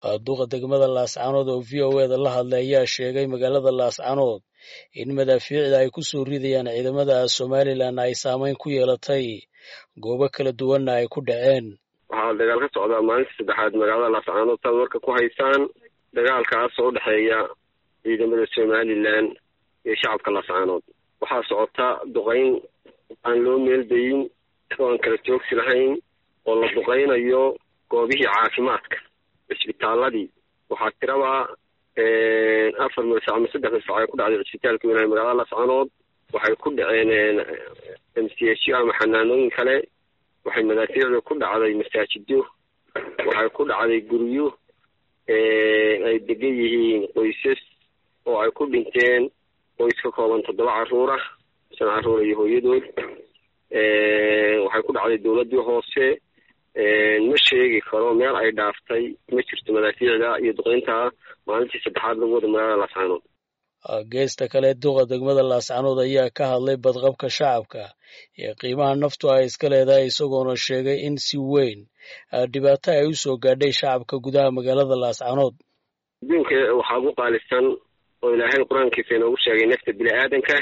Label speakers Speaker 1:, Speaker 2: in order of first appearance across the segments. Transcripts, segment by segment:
Speaker 1: duqa degmada laascanood oo v o eda la hadlay ayaa sheegay magaalada laascanood in madaafiicda ay ku soo ridayaan ciidamada somalilan ay saameyn ku yeelatay goobo kala duwanna ay ku dhaceen
Speaker 2: waxaa dagaal ka socdaa maalinta saddexaad magaalada laascanood saad warka ku haysaan dagaalkaas oo udhexeeya ciidamada somalilan iyo shacabka laascanood waxaa socota duqayn aan loo meeldayin oo aan kala joogsi lahayn oo la duqaynayo goobihii caafimaadka cisbitaaladii waxaa tiraba afar milsac ama saddex milsac ay ku dhacday cisbitaalka weynaha magaalada laascanood waxay ku dhaceen m c h ama xanaanooyin kale waxay madaafiicda ku dhacday masaajido waxay ku dhacday guryo ay degan yihiin qoysas oo ay ku dhinteen qoys ka kooban toddoba caruur ah shan caruur iyo hooyadood waxay ku dhacday dowladdii hoose ma sheegi karo meel ay dhaaftay ma jirto madaafiicda iyo duqeynta maalintii saddexaad lagu wada magaalada laascanood
Speaker 1: geesta kale duqa degmada laascanood ayaa ka hadlay badqabka shacabka iyo qiimaha naftu ay iska leedahay isagoona sheegay in si weyn dhibaato ay u soo gaadhay shacabka gudaha magaalada laascanood
Speaker 2: adduunka waxaa ugu qaalisan oo ilaahay qur-aankiisa inoogu sheegay nafta bini aadanka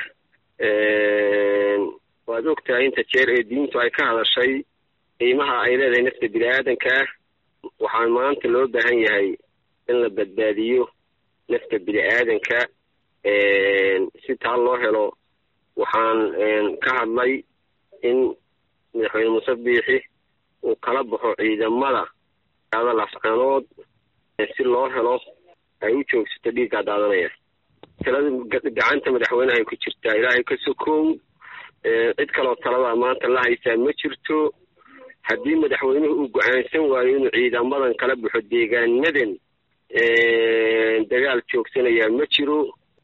Speaker 2: waad ogtahay inta jeer ee diintu ay ka hadashay qiimaha ay leedahay nafta bini aadanka waxaa maanta loo baahan yahay in la badbaadiyo nafta bini aadanka si taa loo helo waxaan ka hadlay in madaxweyne muuse biixi uu kala baxo ciidamada magaalada laascanood si loo helo ay u joogsato dhiiggaa daadanaya talada gacanta madaxweynehay ku jirtaa ilaahay ka sokow cid kaloo talada maanta la haysaa ma jirto haddii madaxweynuhu uu go-aansan waayo inuu ciidamadan kala baxo deegaanadan dagaal joogsanayaa ma jiro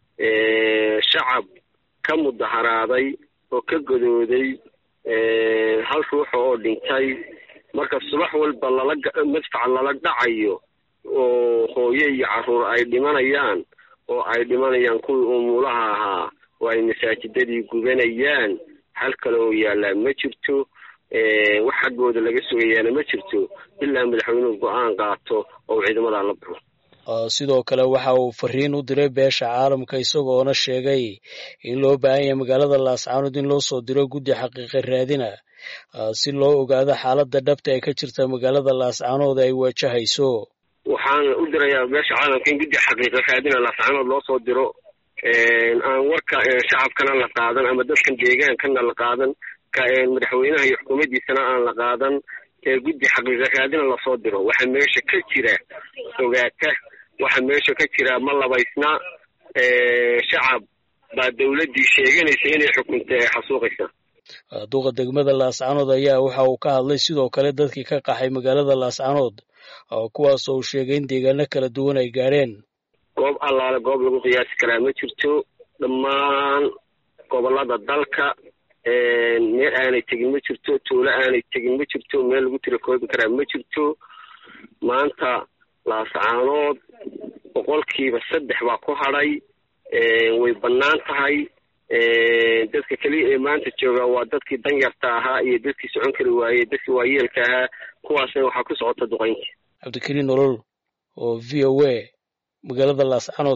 Speaker 2: shacab ka mudaharaaday oo ka godooday hal ruuxa oo dhintay marka subax walba lala madfac lala dhacayo oo hooye iyo caruur ay dhimanayaan oo ay dhimanayaan kuwii umuulaha ahaa oo ay masaajidadii gubanayaan hal kale oo yaallaa ma jirto wax xaggooda laga sugayaana ma jirto ilaa madaxweynuhu go-aan qaato oo ciidamadaa la baxo
Speaker 1: sidoo kale waxa uu fariin u diray beesha caalamka isagoona sheegay in loo baahan yahay magaalada laascanood in loo soo diro guddi xaqiiqa raadina si loo ogaado xaaladda dhabta ee ka jirta magaalada laascanood ay wajahayso
Speaker 2: waxaan u dirayaa beesha caalamka in guddi xaqiiqa raadina laascanood loo soo diro aan warka shacabkana la qaadan ama dadkan deegaankana la qaadan madaxweynaha iyo xukuumaddiisana aan la qaadan guddi xaqiiqa raadina lasoo diro waxa meesha ka jira ogaata waxa meesha ka jira ma labaysna shacab baa dowladdii sheeganaysa inay xukunta ee xasuuqaysa
Speaker 1: duqa degmada laascanood ayaa waxa uu ka hadlay sidoo kale dadkii ka qaxay magaalada laascanood kuwaas oo uu sheegay in deegaano kala duwan ay gaadheen
Speaker 2: goob allaale goob lagu qiyaasi karaa ma jirto dhammaan gobolada dalka meel aanay tegin ma jirto tuulo aanay tegin ma jirto meel lagu tirakoobi karaa ma jirto maanta laascaanood boqolkiiba saddex baa ku hadhay way bannaan tahay dadka keliya ee maanta jooga waa dadkii danyarta ahaa iyo dadkii socon kari waayey dadkii waayeelka ahaa kuwaasna waxaa ku socota duqaynta
Speaker 1: cabdikariin nolol oo v o a magaalada laascanood